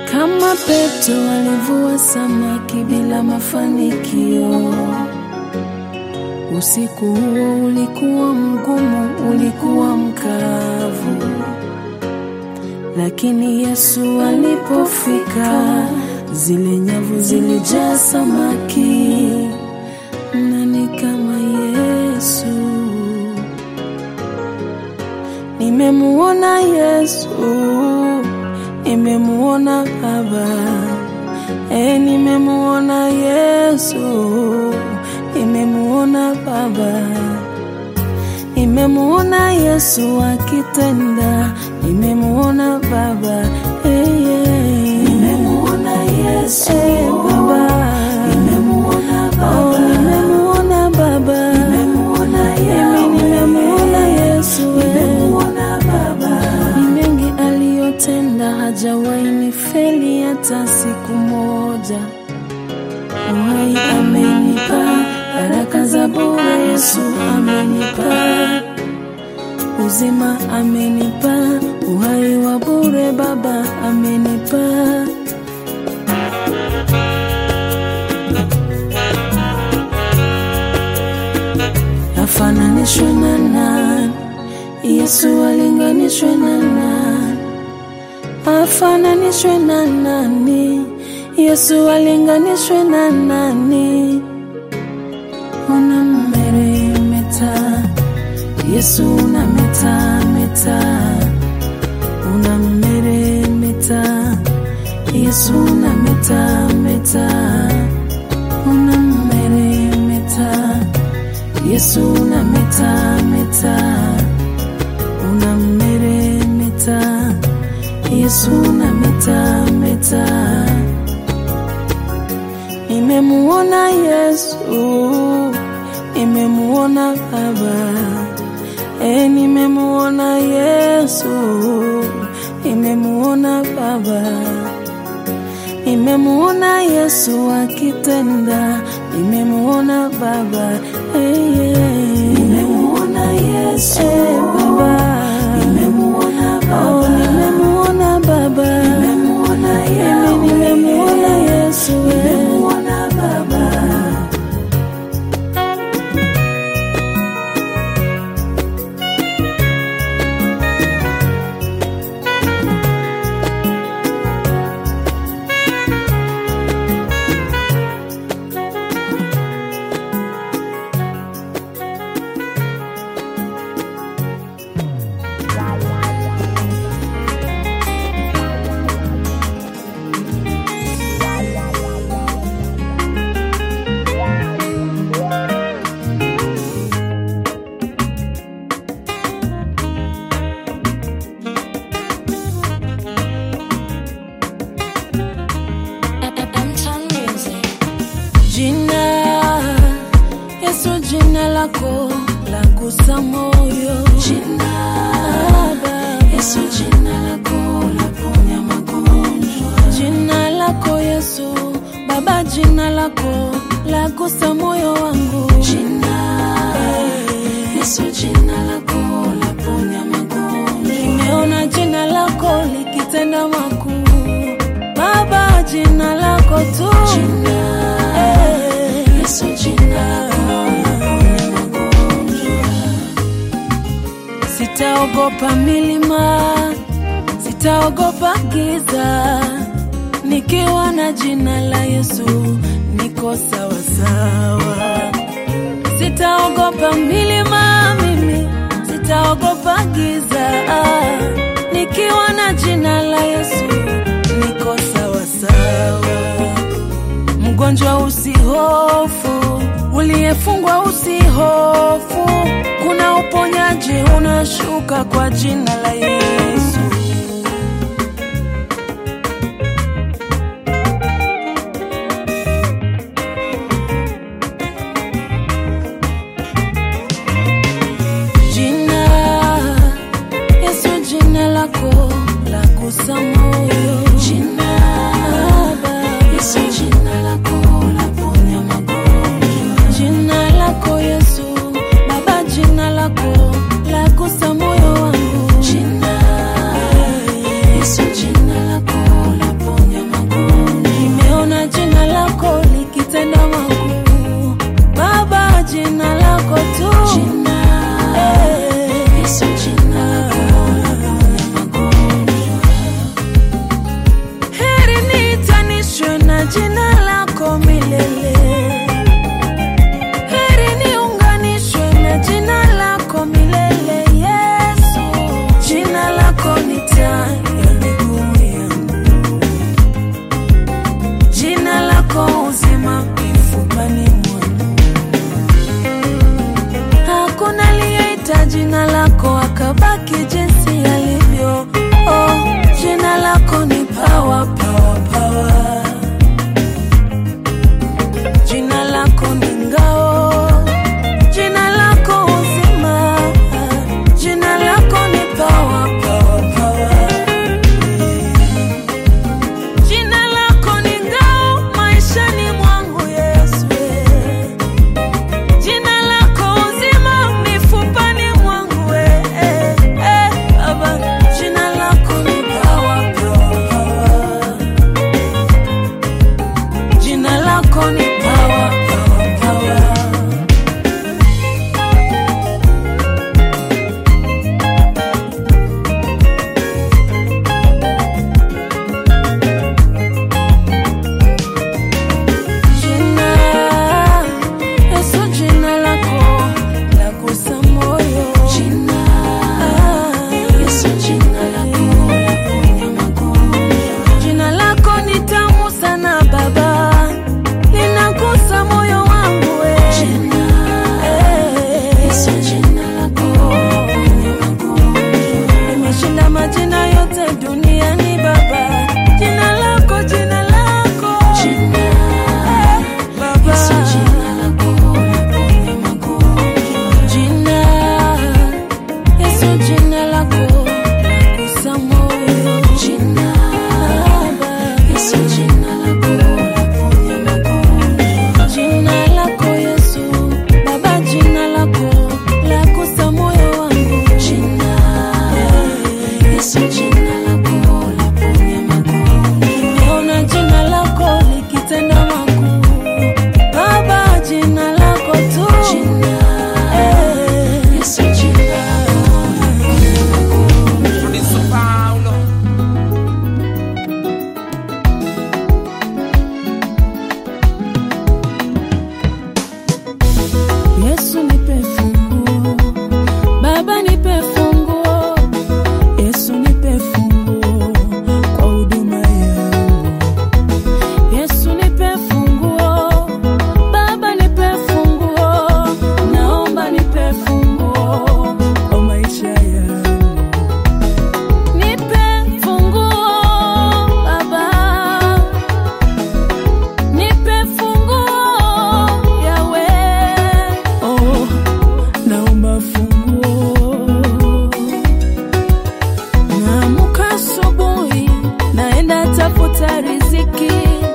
Kama Petro alivua samaki bila mafanikio. Usiku huo ulikuwa mgumu, ulikuwa mkavu, lakini Yesu alipofika, zile nyavu zilijaa samaki. Nani kama Yesu? Nimemuona Yesu, nimemuona Baba, e, nimemuona Yesu, nimemuona Baba, nimemuona Yesu akitenda, nimemuona Baba, e, yeah. nimemuona Yesu e, Baba, nimemuona Baba, oh, nimemuona Baba, nimemuona Yahweh, nimemuona Yesu, nimemuona Baba, ni mengi aliyotenda, hajawahi nifeli hata siku moja. Uhai amenipa, baraka za bure Yesu amenipa, uzima amenipa, uhai wa bure Baba amenipa. Afananishwe na nani? Yesu alinganishwe na nani? Afananishwe na nani? Yesu alinganishwe na nani? Unammeremeta Yesu unameta meta, unammeremeta Yesu unameta meta, unammeremeta Yesu unameta meta, unammeremeta Yesu unameta meta. Nimemuona Yesu, nimemuona Baba, e, nimemuona Yesu, nimemuona Baba, nimemuona Yesu akitenda, nimemuona Baba, e, yeah. nimemuona Yesu e, Baba, nimemuona Baba, oh, nimemuona Baba, nimemuona Yahweh, nimemuona Yesu, nimemuona Baba. Jina Yesu, jina lako la gusa moyo. Jina Yesu, jina lako la ponya magonjwa. Jina lako Yesu, Baba, jina lako la gusa moyo wangu. Jina Yesu, jina lako la ponya magonjwa. Nimeona jina lako likitenda makuu, Baba, jina lako tu. Jina Yesu, jina lako la ponya magonjwa. Sitaogopa milima, sitaogopa giza, nikiwa na jina la Yesu niko sawa sawa. Sitaogopa milima mimi, sitaogopa giza, nikiwa na jina la Yesu niko sawa sawa. Mgonjwa usihofu, uliyefungwa usihofu, kuna uponyaji unashuka kwa jina la Yesu. Jina Yesu, jina lako la gusa moyo. Jina Yesu, jina lako la ponya magonjwa. Jina lako Yesu, Baba, jina lako la gusa moyo wangu. Jina jina lako milele. Heri niunganishwe na jina lako milele, Yesu. Jina lako ni taa ya miguu yangu, jina lako uzima mifupani mwangu. Hakuna aliyeita jina lako akabaki jinsi alivyo. Oh, jina lako ni power, power, power. Jina lako ni ngao, jina lako uzima, jina lako ni power, power, power. Jina lako ni ngao maishani mwangu Yesu. Jina lako uzima mifupani mwangu eh, eh, eh, Baba. Jina lako ni power, power, power. Jina lako ni power, power, power. Jina, Yesu jina lako la kusa moyo. Jina, Yesu jina lako la ponya magonjwa. Jina lako ni tamu sana Baba, linagusa moyo wangu we. Jina, Yesu jina lako la ponya magonjwa. Nimeshinda majina yote duniani Baba, jina lako, jina lako. Jina, Baba. Yesu jina lako laponya magonjwa. Jina, Yesu jina lako lagusa moyo. Jina, Baba. Yesu jina lako laponya magonjwa. Jina lako Yesu, Baba jina lako lagusa moyo wangu. Jina, Yesu jina lako laponya magonjwa. Nimeona jina lako likitenda makuu. Baba, jina lako tu. Jina, Yesu jina lako laponya magonjwa. Producer Paulo. Yesu nipe funguo, Baba nipe funguo, Yesu nipe funguo kwa huduma yangu. Yesu nipe funguo, Baba nipe funguo, naomba nipe funguo kwa maisha yangu. Nipe funguo Baba, nipe funguo Yawe, oh, naomba funguo. Naamka asubuhi, naenda tafuta riziki,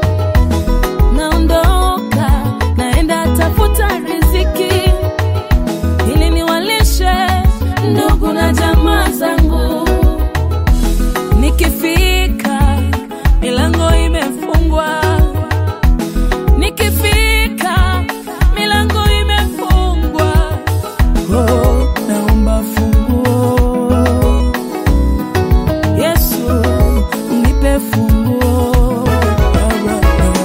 naondoka, naenda tafuta riziki ili niwalishe ndugu na jamaa zangu. Nikifika milango imefungwa, nikifika milango imefungwa. Oh, naomba funguo Yesu, nipe funguo Baba.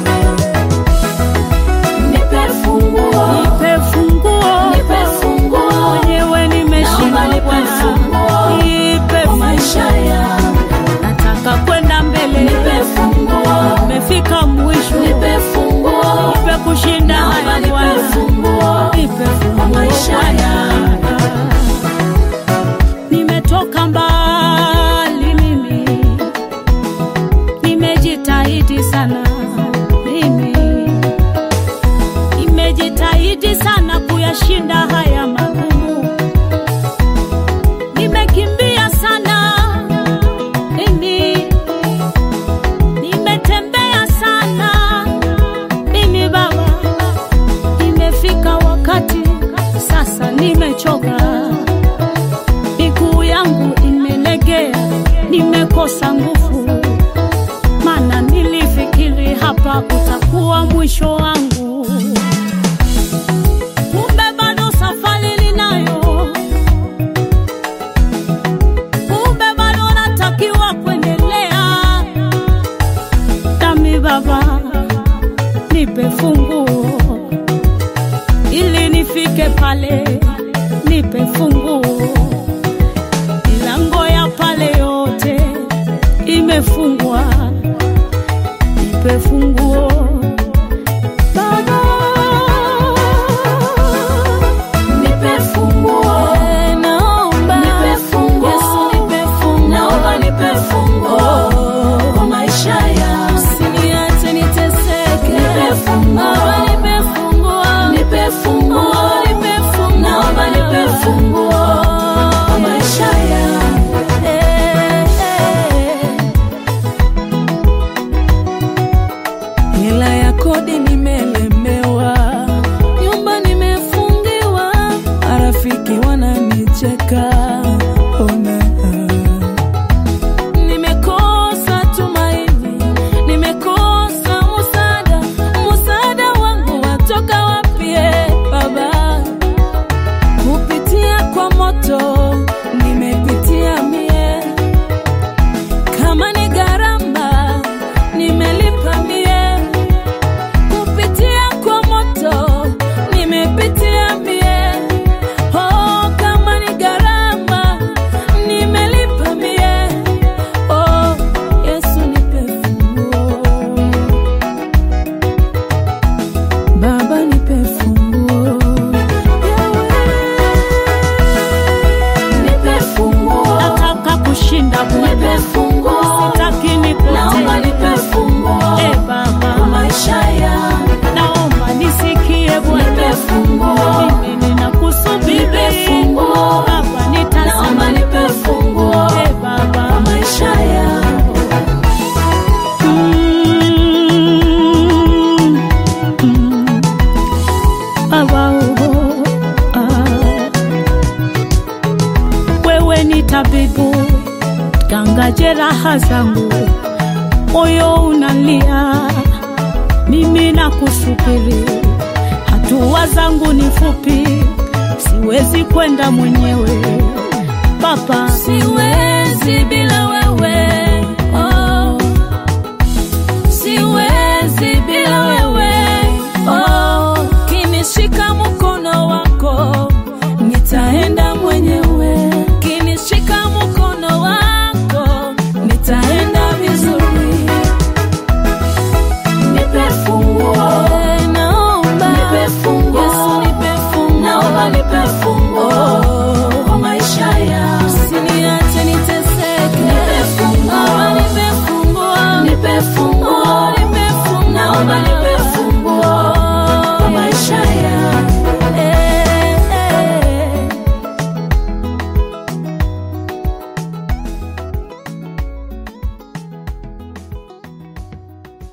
Nipe funguo, nipe funguo, nipe funguo. Mwenyewe nimeshinda, nipe funguo, nipe kwa maisha yangu. Nataka kwenda mbele, nipe funguo. Nimefika mwisho, nipe funguo, nipe kushinda haya nipe funguo, nipe funguo kwa maisha yangu. Nimetoka mbali mimi, nimejitahidi sana mimi nimejitahidi sana kuyashinda haya magumu, nimekimbia sana mimi, nimetembea sana mimi Baba, imefika wakati sasa nimechoka, miguu yangu imelegea, nimekosa nguvu, maana nilifikiri hapa utakuwa mwisho wangu kumbe bado safari ninayo, kumbe bado natakiwa kuendelea nami Baba, nipe funguo ili nifike pale, nipe funguo. Milango ya pale yote imefungwa, nipe funguo Baba. Nipe funguo. Eh, naomba. Nipe funguo. Yesu, nipe funguo. Naomba nipe funguo kwa maisha yangu. Usiniache niteseke. Nipe funguo. Baba, nipe funguo. Nipe funguo. Oh, nipe funguo. Naomba nipe funguo kwa maisha yangu. Eh, eh. Hela ya kodi nimelemewa, nyumba nimefungiwa, marafiki wananicheka. Ona, nimekosa tumaini, nimekosa musada, musada wangu watoka wapi? eh, Baba, kupitia kwa moto nimepitia mie kama ni gharama nimelipa mie, kupitia kwa moto nimepitia mie. Oh, kama ni gharama nimelipa mie. Oh, Yesu nipe funguo, Baba nipe funguo, Nipe funguo. nataka kushinda Nipe Bwana, funguo. sitaki Naomba nipotee. nipe funguo Eh, kwa Baba maisha yangu. naomba nisikie Nipe Bwana, funguo. mimi ninakusubiri Nipe funguo. Baba, Naomba nitazame nipe funguo Eh, Baba kwa maisha yangu. Mm, mm. Baba, oh, ah. Wewe ni tabibu, ganga jeraha zangu, moyo unalia, mimi nakusubiri. Hatua zangu ni fupi, siwezi kwenda mwenyewe Baba, siwezi bila